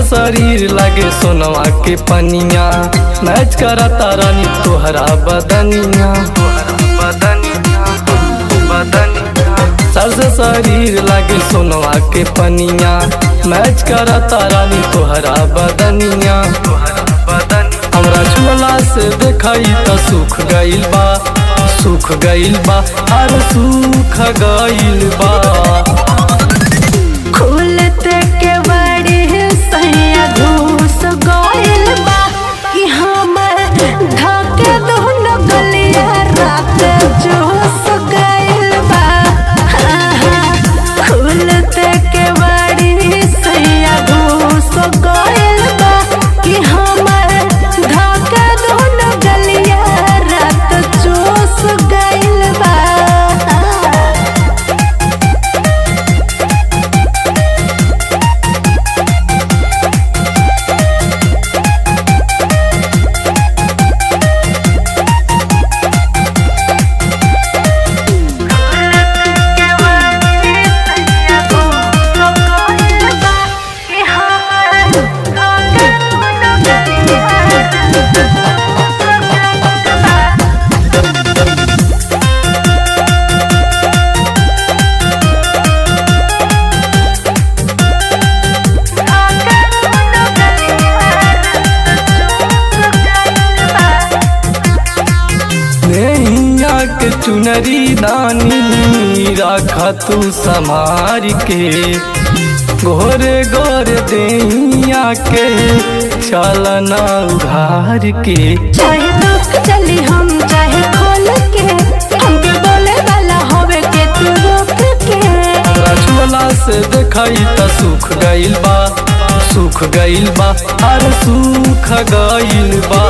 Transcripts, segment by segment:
शरीर लगे सोनवा के पनिया मैच करता रानी तोहरा बदनिया बदनिया बदनिया सर से शरीर लगे सोनवा के पनिया मैच करता रानी तोहरा बदनिया हमरा झोला से देखई त सुख गइल बा सुख गइल बा अरे सुख गइल बा खुलते के बड़ी सैया घूस गइल बा कि हमर धके दोनों गलिया रात जोस गइल बा आहा, खुलते के बड़ी सैया घूस गइल बा कि हमर धके दोनों गलिया रात जोस गइल बा नैया के चुनरी दानी राखा तू समार के गोरे गोरे दैया के चलना उघार के चाहे दुख चली हम चाहे खोल के हमके बोले वाला होवे के तू रोक के हमरा झोला से देखई त सुख गइल बा सुख गइल बा अरे सुख गइल बा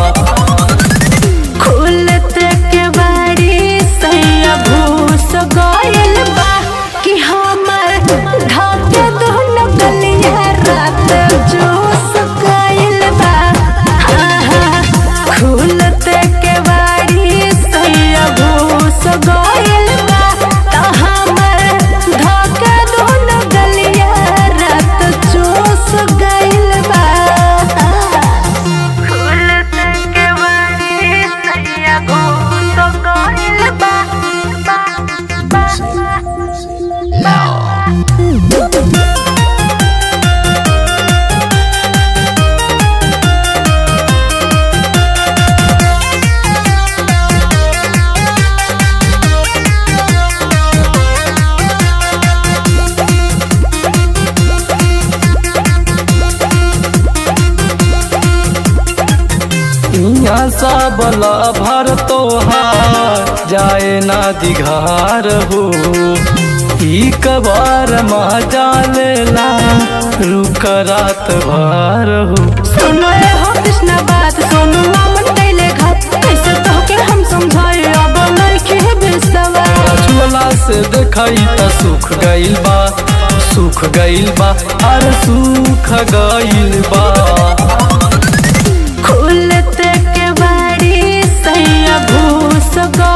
खुलते के बारी सैया भूस गइल बा कि हमर ढाके दोनों गलिया रात जोस गइल बा आहा, खुलते के बारी सैया भूस गइल बा त हमर ढाके दोनों गलिया रात जोस गइल बा खुलते के बारी सैया घूस गइल बा इहाँ सब भर तोहार जाए ना दिघार हो ई कबार मजा लेला रुक रात भर हो सुनो रे हो कृष्णा बात सोनू मामन कैले घात कैसे तोहके हम समझाए अब लड़के बेसवा झोला से देखई त सुख गइल बा सुख गइल बा अरे सुख गइल बा खुलते के बारी सैया भूस गइल